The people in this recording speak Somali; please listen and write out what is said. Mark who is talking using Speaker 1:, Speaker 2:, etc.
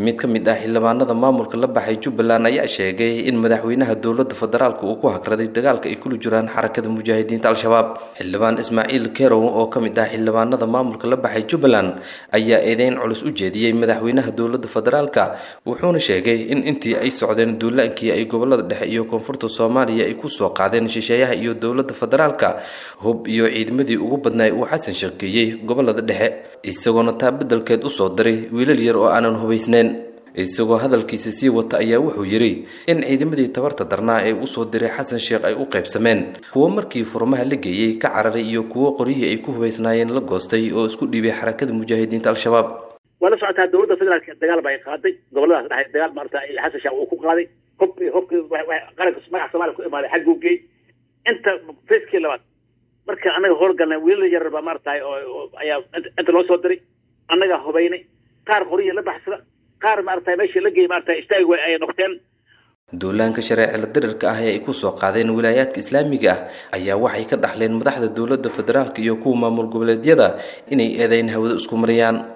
Speaker 1: mid ka mid ah xildhibaanada maamulka la baxay jubbaland ayaa sheegay in madaxweynaha dowladda federaalka uu ku hagraday dagaalka ay kula jiraan xarakada mujaahidiinta al-shabaab xildhibaan ismaaciil kerow oo ka mid ah xildhibaanada maamulka la baxay jubbaland ayaa eedeyn culus u jeediyey madaxweynaha dowladda federaalka wuxuuna sheegay in intii ay socdeen duulaankii ay gobolada dhexe iyo koonfurta soomaaliya ay kusoo qaadeen shisheeyaha iyo dowladda federaalka hub iyo ciidamadii ugu badnaay uu xasan sheekeeyey gobolada dhexe isagoona taa beddelkeed usoo diray wiilal yar oo aanan hubaysnayn isagoo hadalkiisa sii wata ayaa wuxuu yidhi in ciidamadii tabarta darnaa ee usoo diray xasan sheekh ay u qaybsameen kuwo markii furmaha la geeyey ka cararay iyo kuwo qoryihii ay ku hubaysnaayeen la goostay oo isku dhiibay xarakada mujaahidiinta al-shabaab
Speaker 2: waa la socotaa dowladda federaalka dagaal ba ay qaaday goboladaas dhexe dagaal maarata xasan sheekh uu ku qaaday hub hubkii qaranka magaca soomaaliya ku imaaday xagguu geey inta facekii labaad marka annaga howlgalnay wiilal yar baa maaratahay oo ayaa inta loo soo diray annagaa hubaynay qaar qoryihi la baxsada qaar maarata meeshii la geeyay maarata istaagi way ay noqteen
Speaker 1: duulaanka shareecila dirirka ah ee ay kusoo qaadeen wilaayaadka islaamiga ah ayaa waxay ka dhaxleen madaxda dowladda federaalka iyo kuwa maamul goboleedyada inay eedeyn hawada isku mariyaan